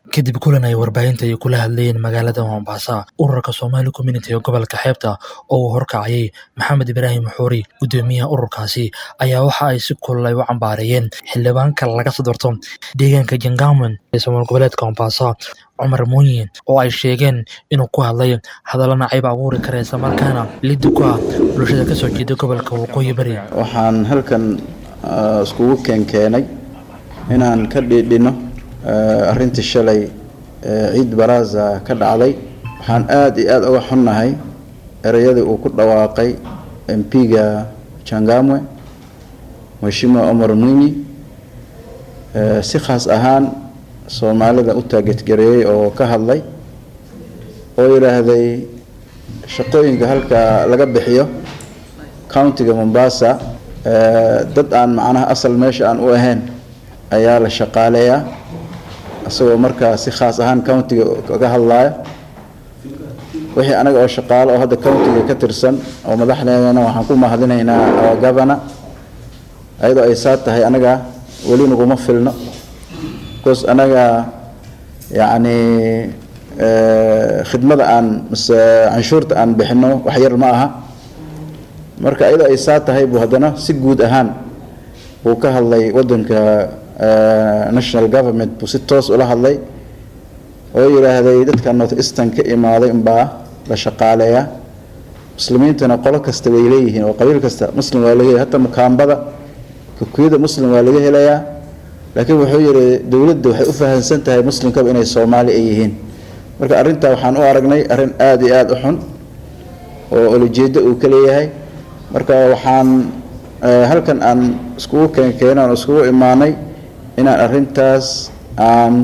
kadib kulan ay warbaahinta ay kula hadlayeen magaalada mombasa ururka somali community ee gobolka xeebta oo uu horkacayay maxamed ibraahim xuuri guddoomiyaha ururkaasi ayaa waxa ay si kulul ay u cambaareeyeen xildhibaanka laga sodorto deegaanka jangamen ee somaal goboleedka mombasa cumar muuyin oo ay sheegeen inuu ku hadlay hadallo nacayb abuuri kara islamarkaana liddi ku ah bulshada kasoo jeeda gobolka waqooyi bari waxaan halkan iskugu keenkeenay inaan ka dhiidhino arrintii shalay ciid baraaza ka dhacday waxaan aada iyo aada uga xunnahay ereyadii uu ku dhawaaqay mp-ga jangamwe mheshimiwa omar mwinyi si khaas ahaan soomaalida u taageedgareeyey oo ka hadlay oo yidhaahday shaqooyinka halka laga bixiyo countiga mombasa dad aan macnaha asal meesha aan u ahayn ayaa la shaqaaleeyaa isagoo markaa si khaas ahaan countiga kaga hadlaaya wixii anaga oo shaqaalo oo hadda countiga ka tirsan oo madaxdeedana waxaan ku mahadinaynaa governor ayadoo ay saa tahay anaga weli naguma filno bcause anaga yacni khidmada aan mise canshuurta aan bixino wax yar ma aha marka ayadoo ay saa tahay buu haddana si guud ahaan buu ka hadlay waddanka national government buu si toos ula hadlay oo yidhaahday dadka north eastern ka imaaday unbaa la shaqaaleeyaa muslimiintana qolo kasta way leeyihiin oo qabiil kasta muslim waa laga hata mukaambada kukuyada muslim waa laga helayaa laakiin wuxuu yidhi dowladda waxay u fahamsan tahay muslimkaba inay soomaali ay yihiin marka arrintaa waxaan u aragnay arrin aada iyo aada u xun oo olojeedo uu ka leeyahay marka waxaan halkan aan iskugu keenkeena aan iskugu imaanay inaan arrintaas aan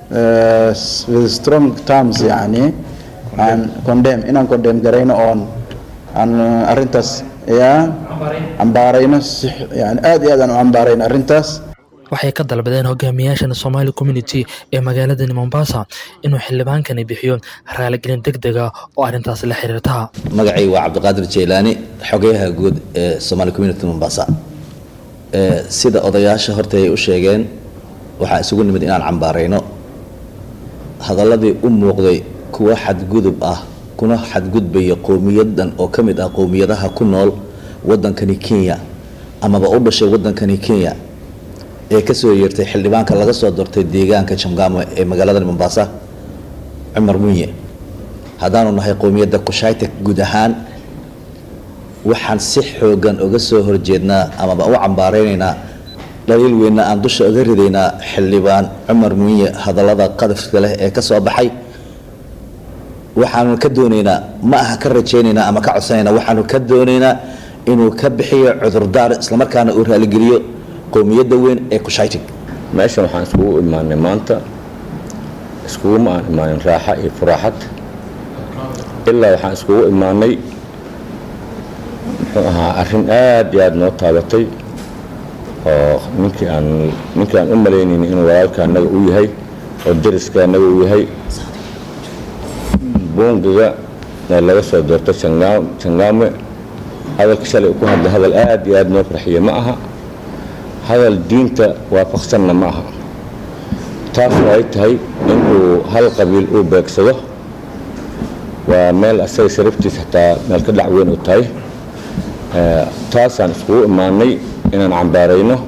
with strong terms yani aan condemn inaan condemn garayno oon aan arrintaas ya cambaarayno si yani aada iyo aad aan u cambaarayno arrintaas waxay ka dalbadeen hogaamiyaashan somali community ee magaaladani mombasa inuu xildhibaankani bixiyo raaligelin deg dega oo arrintaas la xiriirta magacay waa cabdiqaadir jeylaani xogeyaha guud ee somali community mombasa sida odayaasha horta ay u sheegeen waxaa isugu nimid inaan cambaarayno hadaladii u muuqday kuwa xadgudub ah kuna xadgudbaya qowmiyadan oo ka mid ah qowmiyadaha ku nool waddankani kenya amaba u dhashay waddankani kenya ee kasoo yeertay xildhibaanka laga soo doortay deegaanka jamgamo ee magaalada mombasa cumar munye haddaanu nahay qowmiyadda kushaytek guud ahaan waxaan si xoogan uga soo horjeednaa amaba u cambaaraynaynaa dhaliil weynna aan dusha uga ridaynaa xildhibaan cumar munye hadallada qadafka leh ee ka soo baxay waxaanu ka doonaynaa ma aha ka rajaynaynaa ama ka codsanaynaa waxaanu ka doonaynaa inuu ka bixiyo cudurdaar islamarkaana uu raaligeliyo qowmiyadda weyn ee kushaytig meeshan waxaan iskugu imaanay maanta iskuguma aan imaanin raaxa iyo furaaxad ilaa waxaan iskugu imaanay muxuu ahaa arrin aad iyo aad noo taabatay oo ninkii aan ninkii aan u malaynayni inuu walaalka annaga u yahay oo dariska annaga u yahay buungiga ee laga soo doorto jangaame hadalka shalay ku hadlay hadal aad iyo aad noo farxiye ma aha hadal diinta waafaqsanna ma aha taasoo ay tahay inuu hal qabiil uu beegsado waa meel asaga sharaftiis xataa meel ka dhac weyn u tahay taasaan iskugu imaanay inaan cambaarayno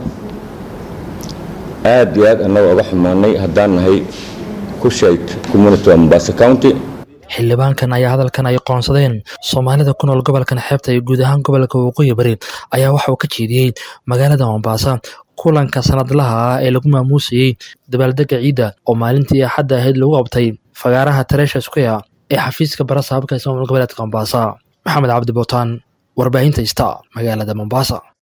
aad iyo aad annaga uga xumaanay haddaan nahay kushayd community waa mombasa county xildhibaankan ayaa hadalkan ay qoonsadeen soomaalida ku nool gobolkan xeebta iyo guud ahaan gobolka waqooyi bari ayaa waxa uu ka jeediyey magaalada mombasa kulanka sanadlaha ah ee lagu maamuusayey dabaaldega ciidda oo maalintii axadda ahayd lagu qabtay fagaaraha tareesha square ee xafiiska barasaabka ismaamul goboleedka mombasa maxamed cabdi bootaan warbaahinta ista magaalada mombasa